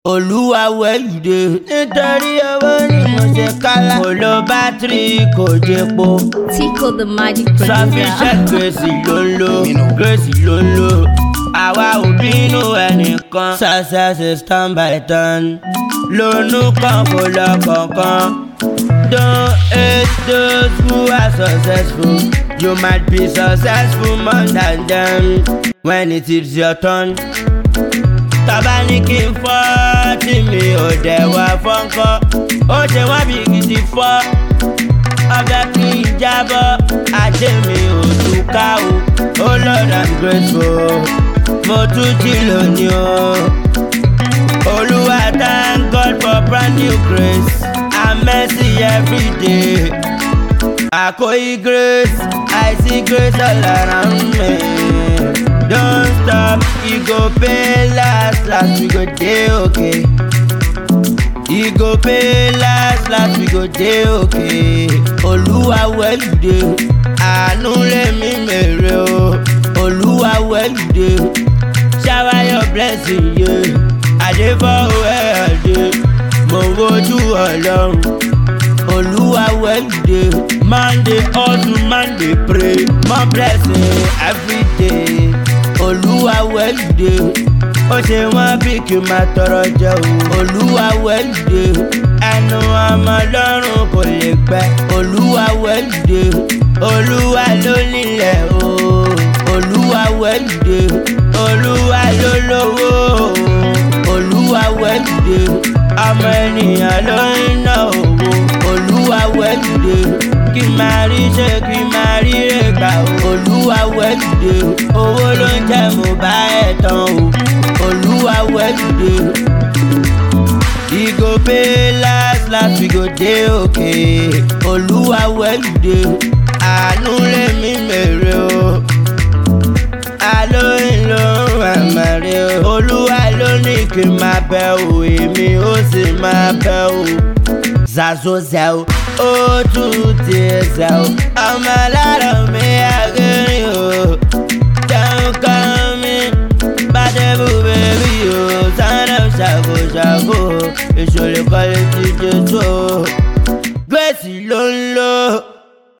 olúwa wẹ̀yùdé nítorí owó ni mo ṣe kálá kò lo bátìrì kò jẹpo Tico the magic sufficient producer. grace ló ń lò grace ló ń lò àwa ò bínú ẹnìkan success is turn by turn lónú kan kò lọ kankan don't hate those who are successful you might be successful more than them when it is your turn tọ́ba ní kí n fọ́ tí mi ò dẹ̀ wá fọ́nkọ́ ó ṣe wá bí gidi fọ́ ọbẹ̀ kí n jábọ́ ajé mi ò túká o ó lord i'm grateful mo tún jí lónìí o olúwa thank god for brand new grace and mercy every day àkóyí grace i see grace all around me. Don't stop, e go pay last, last we go dey okay. E go pay last, last we go dey okay. Olúwa where you dey? Àánú lèmi mèrè o. Olúwa where you dey? Shower your blessing, yeah. Àdébọ̀ where I dey? Mo wojú Ọlọ́run. Olúwa where you dey? Man dey hustle, man dey pray. More blessing every day. Olúwa where you dey? Ó ṣe wọ́n bí kí n máa tọrọ jẹ o. Olúwa where you dey? Ẹnu ọmọ lọ́rùn kò lè gbẹ. Olúwa where you dey? Olúwa ló nílẹ̀ o. Olúwa where you dey? Olúwa ló lówó o. Olúwa where you dey? Ọmọ ènìyàn ló ń ná owó. Olúwa where you dey? Kí n máa rí ṣe kí n máa rí rẹ̀gbà o. Olúwa where you dey? Owó ló ń jẹ́ mo bá ẹ̀ tán o. Olúwa where you dey? E go pay last last we go dey okay. Olúwa where you dey? Àánú lèmi mèrè o. Alóyìn ló ń àmàlẹ́ o. Olúwa ló ní kí n máa bẹ o, èmi ó sì máa bẹ o. Zazo zẹ o, ó tún ti zẹ o. Ọmọ alárọ̀ mi á